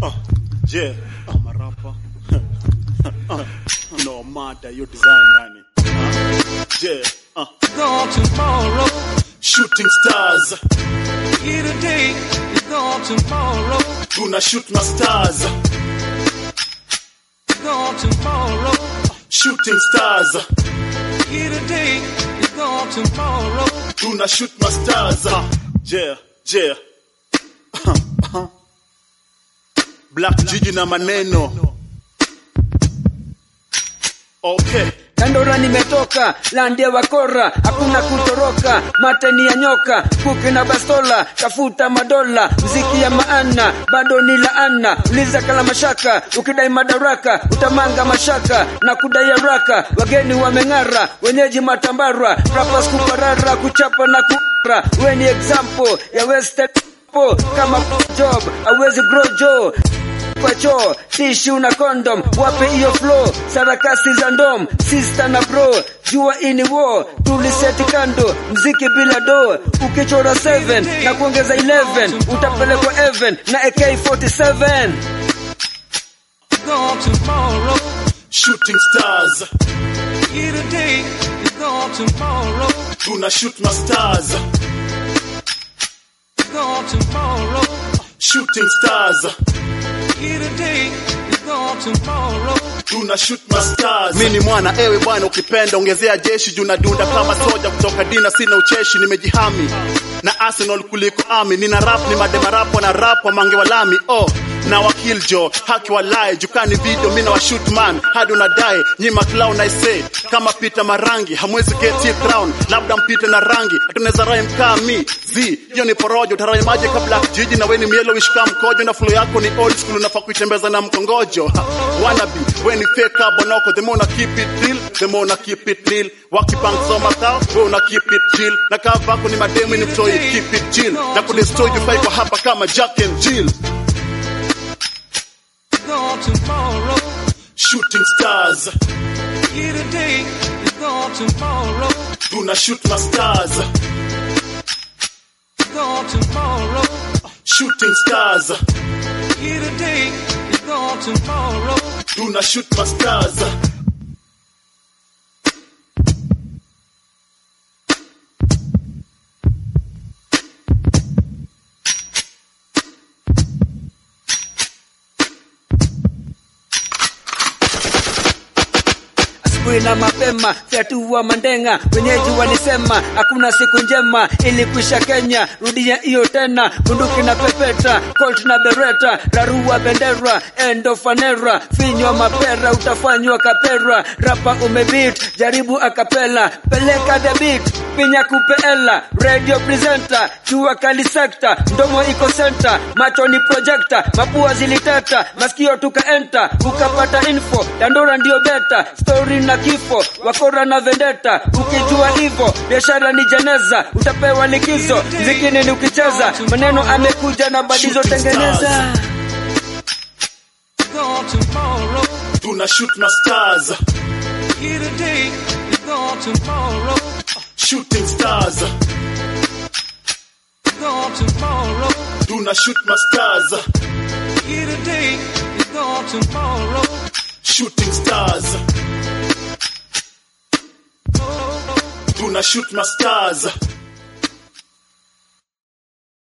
Uh, yeah, I'm a rapper. uh, no matter your design, yani. Uh, yeah, uh, gone tomorrow. shooting stars. Here today is gone tomorrow. Tuna shoot my stars. Gone tomorrow. Shooting stars. Here today is gone tomorrow. Tuna shoot my stars. Uh, yeah, yeah. Uh, uh. Black Gigi na maneno. Okay. Dandora nimetoka landi ya wakora, hakuna kutoroka, mateni ya nyoka, kuki na bastola, tafuta madola, mziki ya maana, bado ni laana, uliza kala mashaka, ukidai madaraka, utamanga mashaka na kudai haraka, wageni wameng'ara, wenyeji matambarwa, rappers kuparara, kuchapa na kura, we ni example ya wasted po kama job, awezi grow joe pacho tishu na condom wape hiyo flow sarakasi za ndom sister na bro jua ini wo tuliseti kando mziki bila do ukichora 7 na kuongeza 11 utapelekwa heaven na AK47 Gone tomorrow. Shooting stars. Here today is gone tomorrow. Tuna shoot my stars. Gone tomorrow. Shooting stars. Here today is gone tomorrow. Tuna shoot my stars. Mimi ni mwana ewe bwana, ukipenda ongezea jeshi juu nadunda kama soja kutoka dina, sina ucheshi, nimejihami na Arsenal kuliko ami. Nina rap ni madema rap na rap wa mange walami oh na wakil jo haki walai jukani video mina wa shoot man hadi unadai nyima clown I say kama Peter Marangi hamwezi get hii crown labda mpite na rangi hatunaweza rhyme kama mi zi hiyo ni porojo utaraimaje kabla jiji na weni yellowish kama mkojo na flow yako ni old school unafaa kuitembeza na mkongojo Ha, wannabe when you fake up bonoko the more una keep it real the more una keep it real wakipang soma kao wewe una keep it chill na kava yako ni mademu ni mtoi keep it chill na kudestroy jufai kwa hapa kama Jack and Jill Gone tomorrow. shooting stars Here today is gone tomorrow. tuna shoot my stars Gone tomorrow. shooting stars Here today is gone tomorrow. tuna shoot my stars asubuhi na mapema fyatua mandenga wenyeji walisema hakuna siku njema ilikwisha kenya rudia hiyo tena bunduki na pepeta colt na bereta rarua bendera endofanera finywa mapera utafanywa kapera rapa umebit jaribu akapela peleka the beat pinya kupeela radio presenter jua kali sekta mdomo iko senta macho ni projekta mapua ziliteta masikio tukaenta ukapata info dandora ndio beta story na kifo wakora na vendeta ukijua hivyo biashara ni jeneza utapewa likizo mzikini ni ukicheza maneno amekuja na badizo tengeneza Gone tomorrow. tuna shoot my stars Here today is gone tomorrow. shooting stars Gone tomorrow. tuna shoot my stars Here today is gone tomorrow. shooting stars tuna shoot my stars